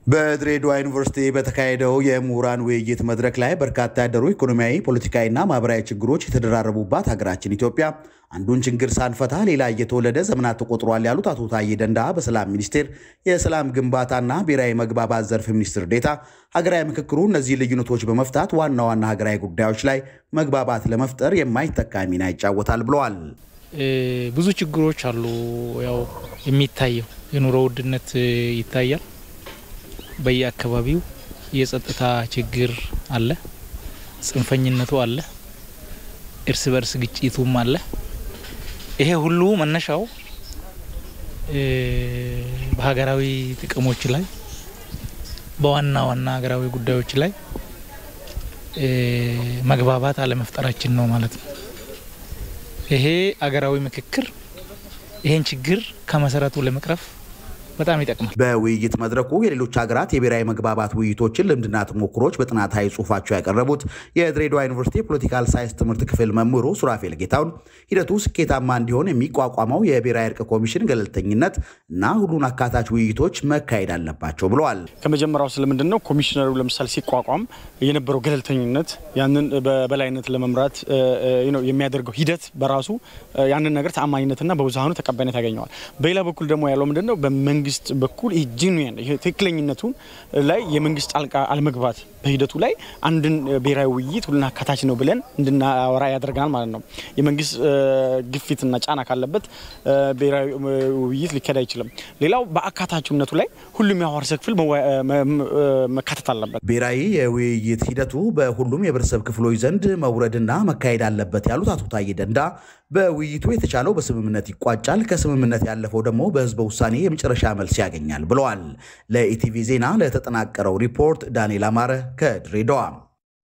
በድሬዳዋ ዩኒቨርሲቲ በተካሄደው የምሁራን ውይይት መድረክ ላይ በርካታ ያደሩ ኢኮኖሚያዊ፣ ፖለቲካዊና ማህበራዊ ችግሮች የተደራረቡባት ሀገራችን ኢትዮጵያ አንዱን ችግር ሳንፈታ ሌላ እየተወለደ ዘመናት ተቆጥሯል ያሉት አቶ ታዬ ደንዳ በሰላም ሚኒስቴር የሰላም ግንባታና ብሔራዊ መግባባት ዘርፍ ሚኒስትር ዴታ ሀገራዊ ምክክሩ እነዚህ ልዩነቶች በመፍታት ዋና ዋና ሀገራዊ ጉዳዮች ላይ መግባባት ለመፍጠር የማይተካ ሚና ይጫወታል ብለዋል። ብዙ ችግሮች አሉ። ያው የሚታየው የኑሮ ውድነት ይታያል። በየአካባቢው የጸጥታ ችግር አለ፣ ጽንፈኝነቱ አለ፣ እርስ በርስ ግጭቱም አለ። ይሄ ሁሉ መነሻው በሀገራዊ ጥቅሞች ላይ በዋና ዋና ሀገራዊ ጉዳዮች ላይ መግባባት አለመፍጠራችን ነው ማለት ነው። ይሄ አገራዊ ምክክር ይሄን ችግር ከመሰረቱ ለመቅረፍ በጣም ይጠቅማል። በውይይት መድረኩ የሌሎች ሀገራት የብሔራዊ መግባባት ውይይቶችን ልምድና ተሞክሮች በጥናታዊ ጽሑፋቸው ያቀረቡት የድሬዳዋ ዩኒቨርሲቲ የፖለቲካል ሳይንስ ትምህርት ክፍል መምህሩ ሱራፌል ጌታውን ሂደቱ ስኬታማ እንዲሆን የሚቋቋመው የብሔራዊ እርቅ ኮሚሽን ገለልተኝነት እና ሁሉን አካታች ውይይቶች መካሄድ አለባቸው ብለዋል። ከመጀመሪያው ስለምንድን ነው ኮሚሽነሩ ለምሳሌ ሲቋቋም የነበረው ገለልተኝነት ያንን በበላይነት ለመምራት የሚያደርገው ሂደት በራሱ ያንን ነገር ተአማኝነትና በብዙሃኑ ተቀባይነት ያገኘዋል። በሌላ በኩል ደግሞ ያለው ምንድን ነው መንግስት በኩል ጂኒያን ትክክለኝነቱን ላይ የመንግስት ጣልቃ አለመግባት በሂደቱ ላይ አንድን ብሔራዊ ውይይት ሁሉን አካታች ነው ብለን እንድናወራ ያደርገናል ማለት ነው። የመንግስት ግፊትና ጫና ካለበት ብሔራዊ ውይይት ሊካሄድ አይችልም። ሌላው በአካታችነቱ ላይ ሁሉም የህብረተሰብ ክፍል መካተት አለበት። ብሔራዊ የውይይት ሂደቱ በሁሉም የህብረተሰብ ክፍሎች ዘንድ መውረድና መካሄድ አለበት ያሉት አቶ ታዬ ደንዳ በውይይቱ የተቻለው በስምምነት ይቋጫል፣ ከስምምነት ያለፈው ደግሞ በህዝበ ውሳኔ የመጨረሻ መልስ ያገኛል ብለዋል። ለኢቲቪ ዜና ለተጠናቀረው ሪፖርት ዳንኤል አማረ ከድሬዳዋ